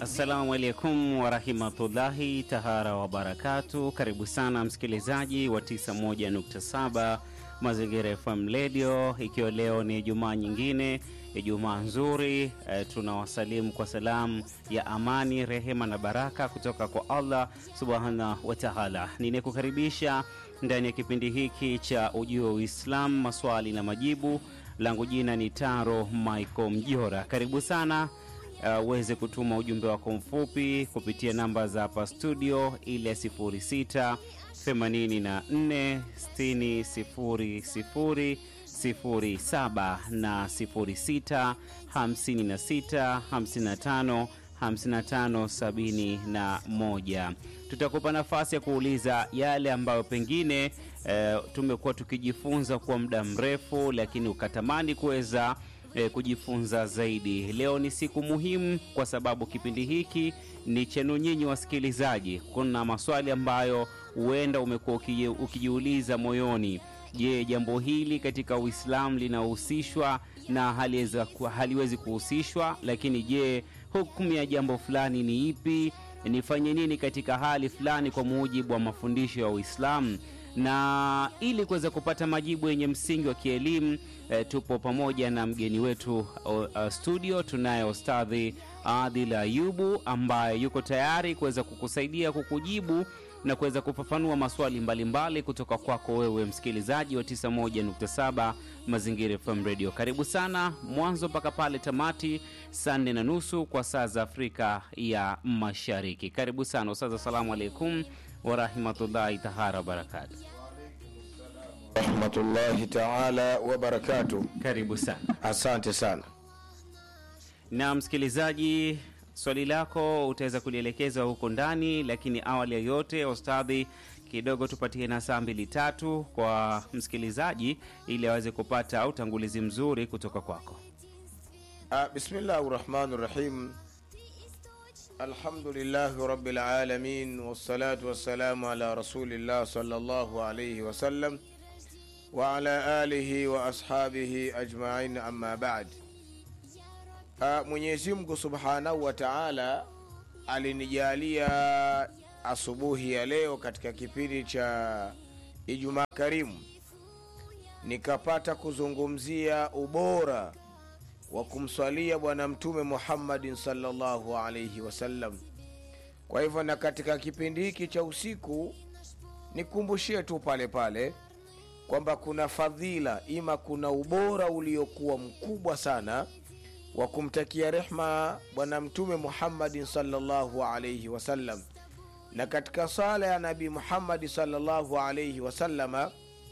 Assalamu alaikum warahmatullahi tahara wabarakatu. Karibu sana msikilizaji wa 91.7 Mazingira FM Radio, ikiwa leo ni Ijumaa nyingine, Ijumaa nzuri e, tunawasalimu kwa salamu ya amani, rehema na baraka kutoka kwa Allah subhanahu wa taala. Ninekukaribisha ndani ya kipindi hiki cha Ujio wa Uislamu, maswali na majibu. Langu jina ni Taro Michael Mjora. Karibu sana uweze uh, kutuma ujumbe wako mfupi kupitia namba za hapa studio ile 06 84 60 00 07 na 06 56 55 55 71. Tutakupa nafasi ya kuuliza yale ambayo pengine eh, tumekuwa tukijifunza kwa muda mrefu, lakini ukatamani kuweza eh, kujifunza zaidi. Leo ni siku muhimu kwa sababu kipindi hiki ni chenu nyinyi wasikilizaji. Kuna maswali ambayo huenda umekuwa ukijiuliza moyoni. Je, jambo hili katika Uislamu linahusishwa na haliweza, haliwezi kuhusishwa? Lakini je, hukumu ya jambo fulani ni ipi? Nifanye nini katika hali fulani kwa mujibu wa mafundisho ya Uislamu? na ili kuweza kupata majibu yenye msingi wa kielimu e, tupo pamoja na mgeni wetu uh, studio. Tunaye Ustadhi Adil Ayubu ambaye yuko tayari kuweza kukusaidia kukujibu na kuweza kufafanua maswali mbalimbali mbali kutoka kwako wewe msikilizaji wa 91.7 Mazingira FM Radio. Karibu sana mwanzo mpaka pale tamati, saa nne na nusu kwa saa za Afrika ya Mashariki. Karibu sana Ustadhi, assalamu alaikum warahmatullahi tahara wabarakatu. rahmatullahi taala wabarakatu. Karibu sana. Asante sana. Na msikilizaji, swali lako utaweza kulielekeza huko ndani, lakini awali ya yote, ustadhi, kidogo tupatie na saa mbili tatu kwa msikilizaji ili aweze kupata utangulizi mzuri kutoka kwako. Ah, bismillahi rahmani rahim alhamdulillahi rabbil alamin wassalatu wassalamu ala rasulillah sallallahu alayhi wasallam wa ala alihi wa ashabihi ajmain amma ba'd. Ah, Mwenyezi Mungu subhanahu wa ta'ala alinijalia asubuhi ya leo katika kipindi cha Ijumaa Karimu nikapata kuzungumzia ubora wa kumswalia Bwana Mtume Muhammadin sallallahu alaihi wasallam. Kwa hivyo, na katika kipindi hiki cha usiku nikumbushie tu pale pale kwamba kuna fadhila, ima kuna ubora uliokuwa mkubwa sana wa kumtakia rehma Bwana Mtume Muhammadin sallallahu alaihi wasallam, na katika sala ya Nabii Muhammadi sallallahu alaihi wasallama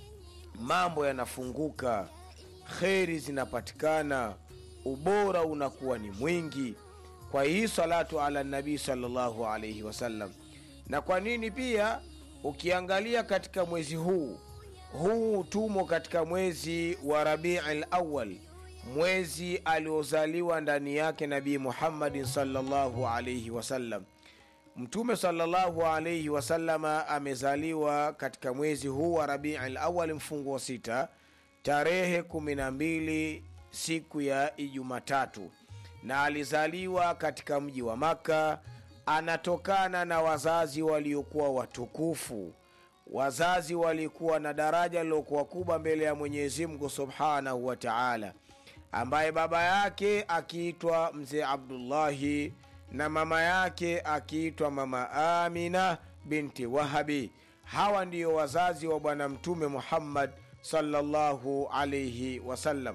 mambo yanafunguka, kheri zinapatikana ubora unakuwa ni mwingi kwa hii salatu ala nabii sallallahu alaihi wasallam. Na kwa nini pia, ukiangalia katika mwezi huu huu, tumo katika mwezi wa Rabiul Awwal, mwezi aliozaliwa ndani yake Nabii Muhammadin sallallahu alaihi wasallam. Mtume sallallahu alaihi wasallama amezaliwa katika mwezi huu wa Rabiul Awwal, mfungo wa sita, tarehe kumi na mbili siku ya Ijumatatu, na alizaliwa katika mji wa Maka. Anatokana na wazazi waliokuwa watukufu, wazazi walikuwa na daraja lilokuwa kubwa mbele ya Mwenyezi Mungu subhanahu wa taala, ambaye baba yake akiitwa mzee Abdullahi na mama yake akiitwa mama Amina binti Wahabi. Hawa ndiyo wazazi wa Bwana Mtume Muhammad sallallahu alaihi wasallam.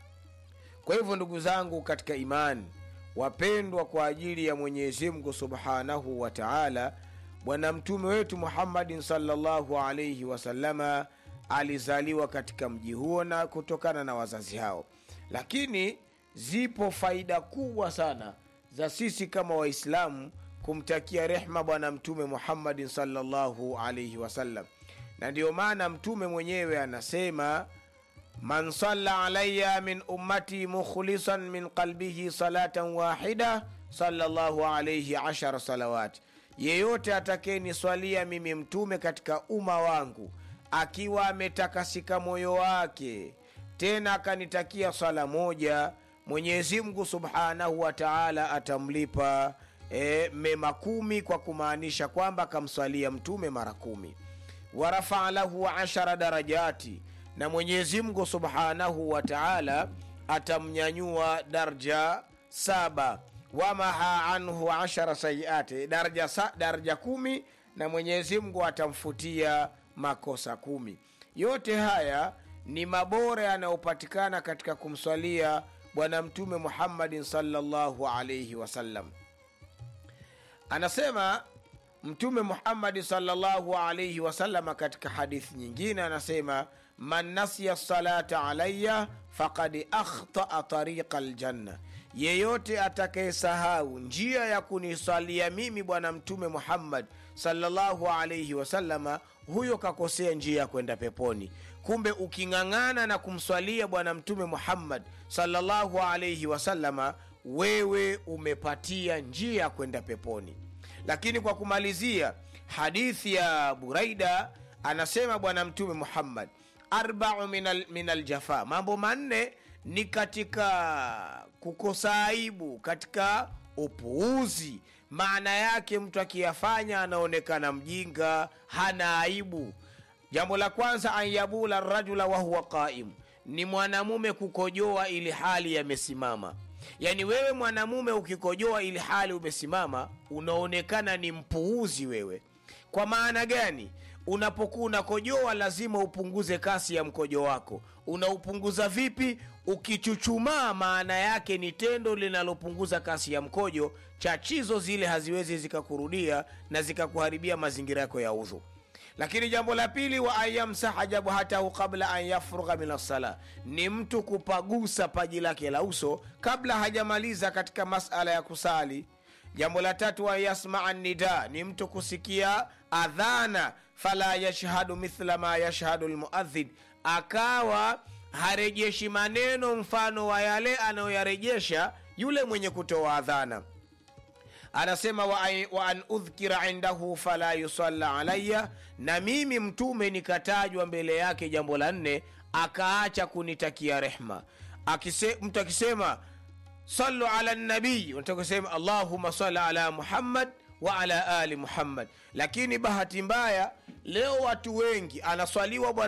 Kwa hivyo ndugu zangu katika imani, wapendwa kwa ajili ya Mwenyezi Mungu subhanahu wa taala, bwana mtume wetu Muhammadin sallallahu alaihi wasallama alizaliwa katika mji huo na kutokana na wazazi hao. Lakini zipo faida kubwa sana za sisi kama Waislamu kumtakia rehma bwana mtume Muhammadin sallallahu alaihi wasallam, na ndiyo maana mtume mwenyewe anasema man salla alaya min ummati mukhlisan min qalbihi salatan wahida sallallahu alayhi ashara salawat, yeyote atakayeniswalia mimi mtume katika umma wangu akiwa ametakasika moyo wake, tena akanitakia swala moja, Mwenyezi Mungu subhanahu wa taala atamlipa e, mema kumi kwa kumaanisha kwamba akamswalia mtume mara kumi warafaa lahu ashara darajati na mwenyezi mungu subhanahu wa taala atamnyanyua darja saba wamaha anhu ashara sayiati daraja, sa, daraja kumi na mwenyezi mungu atamfutia makosa kumi yote haya ni mabora yanayopatikana katika kumswalia bwana mtume muhammadin salllahu alaihi wasallam anasema mtume muhammadi salllahu alaihi wasalama katika hadithi nyingine anasema man nasiya salata alaya fakad akhtaa tariqa ljanna yeyote atakayesahau njia ya kunisalia mimi bwana mtume muhammad salllahu alaihi wasalama huyo kakosea njia ya kwenda peponi kumbe uking'ang'ana na kumswalia bwana mtume muhammad salllahu alaihi wasalama wewe umepatia njia ya kwenda peponi lakini kwa kumalizia hadithi ya buraida anasema bwana mtume muhammad arbau min aljafa mambo manne ni katika kukosa aibu katika upuuzi maana yake mtu akiyafanya anaonekana mjinga hana aibu jambo la kwanza an yabula rajula wahuwa qaim ni mwanamume kukojoa ili hali yamesimama yaani wewe mwanamume ukikojoa ili hali umesimama unaonekana ni mpuuzi wewe kwa maana gani unapokuwa unakojoa lazima upunguze kasi ya mkojo wako unaupunguza vipi ukichuchumaa maana yake ni tendo linalopunguza kasi ya mkojo chachizo zile haziwezi zikakurudia na zikakuharibia mazingira yako ya udhu lakini jambo la pili wa anyamsaha jabhatahu qabla an yafrugha min assala ni mtu kupagusa paji lake la uso kabla hajamaliza katika masala ya kusali jambo la tatu an yasmaa nida ni mtu kusikia adhana fala yashhadu mithla ma yashhadu lmuadhin akawa harejeshi maneno mfano wa yale anayoyarejesha yule mwenye kutoa adhana anasema wa, wa an udhkira indahu fala yusalla alaya na mimi mtume nikatajwa mbele yake jambo la nne akaacha kunitakia rehma Akise, mtu akisema salu ala nabii unataka kusema allahuma sali ala muhammad wa ala ali muhammad lakini bahati mbaya leo watu wengi anaswaliwa bwana